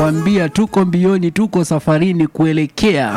nakwambia tuko mbioni, tuko safarini kuelekea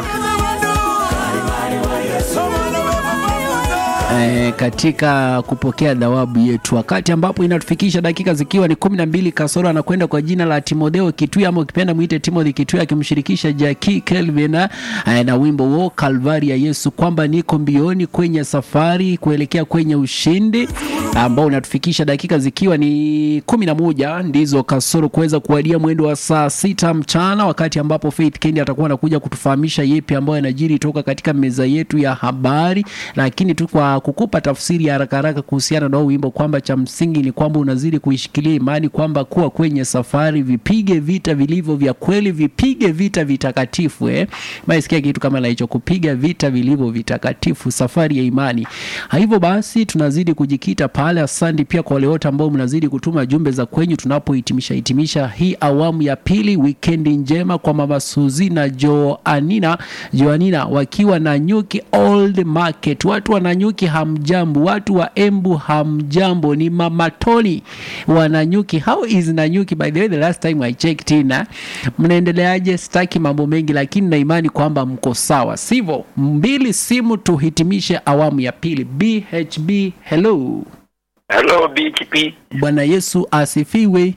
E, katika kupokea dhawabu yetu, wakati ambapo inatufikisha dakika zikiwa ni kumi na mbili kasoro, anakwenda kwa jina la Timotheo Kitui ama ukipenda mwite Timothy Kitui, akimshirikisha Jackie Kelvin e, na wimbo wo Kalvari ya Yesu, kwamba niko mbioni kwenye safari kuelekea kwenye ushindi, ambao unatufikisha dakika zikiwa ni kumi na moja ndizo kasoro kuweza kuwadia mwendo wa saa sita mchana, wakati ambapo Faith Kendi atakuwa anakuja kutufahamisha yepi ambayo yanajiri toka katika meza yetu ya habari, lakini tu kwa kukupa tafsiri ya haraka haraka kuhusiana na wimbo kwamba cha msingi ni kwamba unazidi kuishikilia imani kwamba kuwa kwenye safari, vipige vita vilivyo vya kweli, vipige vita vitakatifu. Eh, maisikia kitu kama na hicho, kupiga vita vilivyo vitakatifu, safari ya imani. Hivyo basi tunazidi kujikita pale. Asante pia kwa wale wote ambao mnazidi kutuma jumbe za kwenyu tunapohitimisha hitimisha hii awamu ya pili. Wikendi njema kwa mama Suzi na Joanina, Joanina wakiwa na Nyuki Old Market. Watu wa Nanyuki hamjambo, watu wa Embu hamjambo, ni mama Tony wa Nanyuki. How is Nanyuki by the way, the last time I checked in, mnaendeleaje? Sitaki mambo mengi, lakini na imani kwamba mko sawa, sivyo? Mbili simu tuhitimishe awamu ya pili. BHB, hello. Hello BTP. Bwana Yesu asifiwe.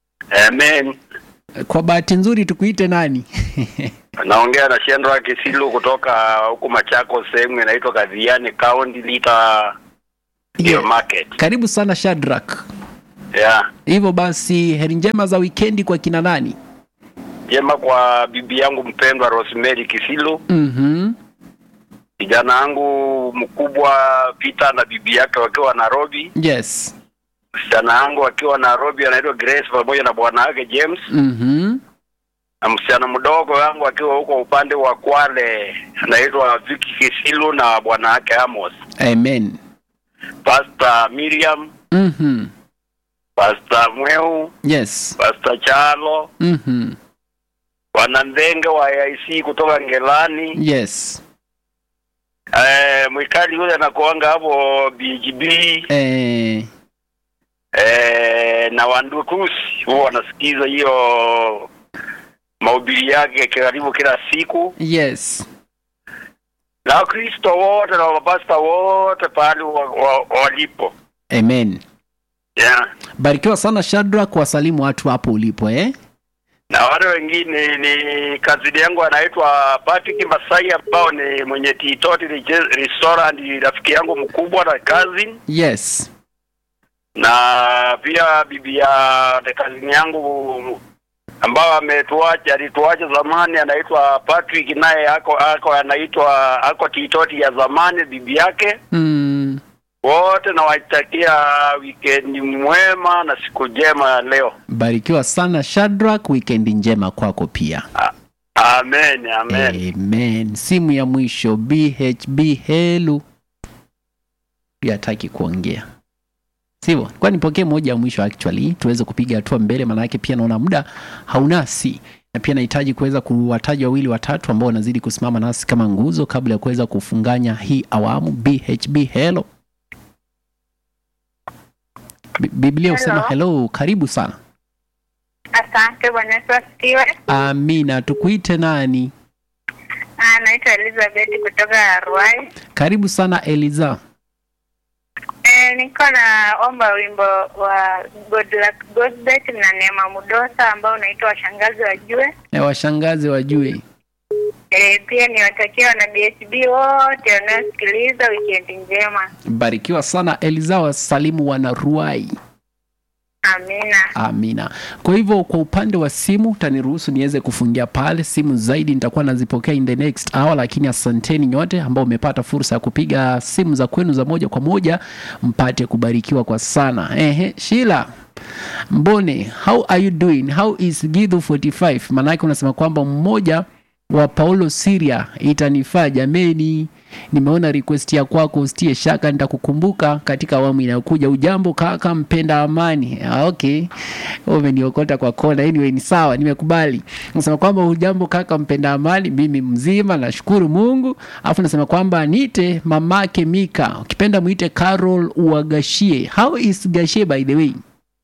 Amen. Kwa bahati nzuri tukuite nani? Naongea na Shendra Kisilu kutoka huku Machako, sehemu inaitwa Kadhiani County Lita Yeah. Market. Karibu sana Shadrack. Yeah. Hivyo basi heri njema za wikendi kwa kina nani? Jema kwa bibi yangu mpendwa Rosemary Kisilu, Mhm. kijana wangu mkubwa Peter na bibi yake wakiwa Nairobi, Yes. msichana wangu akiwa Nairobi anaitwa Grace pamoja na bwana wake James, Mhm. na msichana mdogo wangu akiwa huko upande wa Kwale anaitwa Vicky Kisilu na bwana wake Amos. Amen. Pastor Miriam, Mhm. Pastor Mweu, Yes. Pastor Chalo, Mhm. Bwana Ndenge wa AIC kutoka Ngelani, Yes. eh, mwikali yule anakuanga hapo BGB Eh, eh, na Wandukusi huwa wanasikiza hiyo mahubiri yake karibu kila siku, yes. na Wakristo wote na mapasta wote pahali wa, wa, walipo Amen. yeah. Barikiwa sana Shadrack, wasalimu watu hapo ulipo eh? na wale wengine ni kazini yangu anaitwa Patrick Masai ambao ni mwenye Titoti Reje- Restaurant, ni rafiki yangu mkubwa na cousin, Yes. na pia bibi ya kazini yangu ambao ametuacha alituacha zamani anaitwa Patrick, naye ako ako anaitwa ako Titoti ya zamani, bibi yake. Mm. Wote nawatakia wikendi mwema na siku njema ya leo. Barikiwa sana Shadrack, wikendi njema kwako pia. Amen, amen. Amen. Simu ya mwisho BHB helu. Pia hataki kuongea. Sivyo? Kwa nipokee moja ya mwisho actually tuweze kupiga hatua mbele maana yake pia naona muda haunasi. Na pia nahitaji kuweza kuwataja wawili watatu ambao wanazidi kusimama nasi kama nguzo kabla ya kuweza kufunganya hii awamu BHB hello. Bi- Biblia husema Hello. hello, karibu sana. Asante Bwana Yesu asifiwe. Amina, tukuite nani? Ah, naitwa Elizabeth kutoka Ruai. Karibu sana Eliza. Eh, niko na omba wimbo wa Good Luck Gospel na Neema Mudosa ambao unaitwa washangazi wajue. Na washangazi wajue. Eh, pia niwatakia wana BHB wote wanaosikiliza wikendi njema. Barikiwa sana Eliza, wasalimu wana Ruai. Amina. Amina. Kwa hivyo kwa upande wa simu utaniruhusu niweze kufungia pale. Simu zaidi nitakuwa nazipokea in the next hour, lakini asanteni nyote ambao umepata fursa ya kupiga simu za kwenu za moja kwa moja, mpate kubarikiwa kwa sana. Ehe, Sheila Mbone, how are you doing? How is Githu 45? Maanake unasema kwamba mmoja wa Paulo Syria itanifaa jameni. Nimeona request ya kwako, usitie shaka, nitakukumbuka katika awamu inayokuja. Ujambo kaka, mpenda amani. Ah, okay, Wewe umeniokota kwa kona. Anyway, ni sawa, nimekubali. Nasema kwamba ujambo kaka, mpenda amani, mimi mzima, nashukuru Mungu. Alafu nasema kwamba niite mamake Mika, ukipenda muite Carol Uagashie. How is Gashie by the way?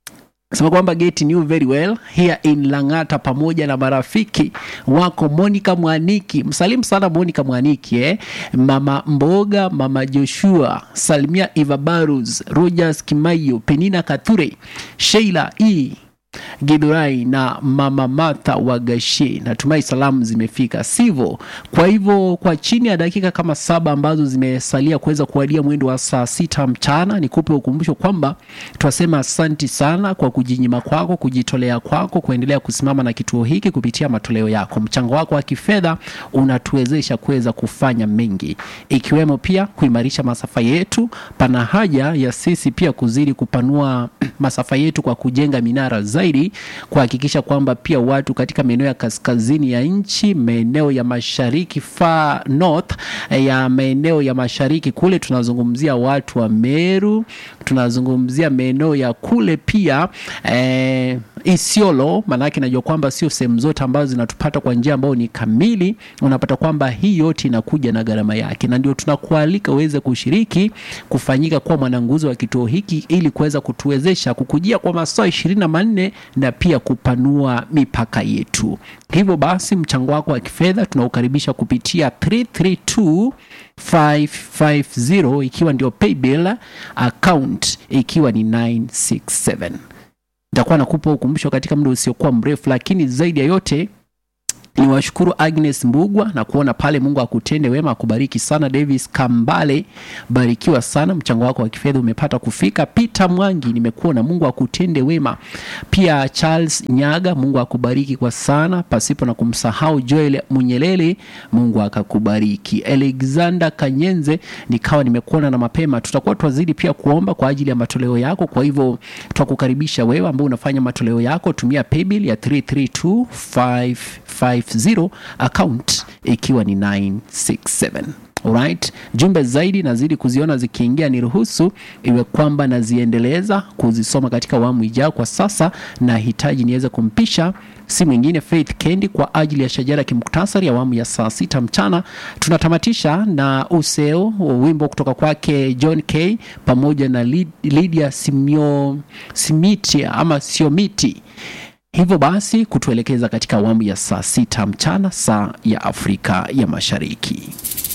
sema kwamba get knew very well here in Lang'ata pamoja na marafiki wako Monica Mwaniki. Msalimu sana Monica Mwaniki eh? Mama Mboga, Mama Joshua, Salimia Eva Barus, Rogers Kimayo, Penina Kathure, Sheila E Githurai na mama Martha Wagashe. Natumai salamu zimefika, sivyo? Kwa hivyo kwa chini ya dakika kama saba ambazo zimesalia kuweza kuwadia mwendo wa saa sita mchana, nikupe ukumbusho kwamba twasema asanti sana kwa kujinyima kwako, kujitolea kwako, kuendelea kusimama na kituo hiki kupitia matoleo yako. Mchango wako wa kifedha unatuwezesha kuweza kufanya mengi, ikiwemo pia kuimarisha masafa yetu. Pana haja ya sisi pia kuzidi kupanua masafa yetu kwa kujenga minara zaidi, kuhakikisha kwamba pia watu katika maeneo ya kaskazini ya nchi, maeneo ya mashariki far north ya maeneo ya mashariki kule, tunazungumzia watu wa Meru, tunazungumzia maeneo ya kule pia eh, Isiolo, maanake najua kwamba sio sehemu zote ambazo zinatupata kwa njia ambayo ni kamili. Unapata kwamba hii yote inakuja na gharama yake, na ndio tunakualika uweze kushiriki kufanyika kuwa mwananguzo wa kituo hiki ili kuweza kutuwezesha kukujia kwa masaa ishirini na manne na pia kupanua mipaka yetu. Hivyo basi mchango wako wa kifedha tunaukaribisha kupitia 332 550 ikiwa ndio paybill account ikiwa ni 967 nitakuwa nakupa ukumbusho katika muda usiokuwa mrefu, lakini zaidi ya yote ni washukuru Agnes Mbugwa na kuona pale. Mungu akutende wema, akubariki sana. Davis Kambale, barikiwa sana, mchango wako wa kifedha umepata kufika. Peter Mwangi, nimekuona, Mungu akutende wema. Pia Charles Nyaga, Mungu akubariki kwa sana, pasipo na kumsahau Joel Munyelele, Mungu akakubariki. Alexander Kanyenze, nikawa nimekuona na mapema, tutakuwa twazidi pia kuomba kwa ajili ya matoleo yako. Kwa hivyo twakukaribisha wewe ambao unafanya matoleo yako, tumia paybill ya 332550 account ikiwa ni 967 Alright. Jumbe zaidi nazidi kuziona zikiingia, ni ruhusu iwe kwamba naziendeleza kuzisoma katika awamu ijayo. Kwa sasa nahitaji niweze kumpisha si mwingine Faith Kendi kwa ajili ya shajara kimuktasari awamu ya saa sita mchana. Tunatamatisha na useo wimbo kutoka kwake John K pamoja na Lid- Lydia Simio, Simitia ama Siomiti hivyo basi kutuelekeza katika awamu ya saa sita mchana saa ya Afrika ya Mashariki.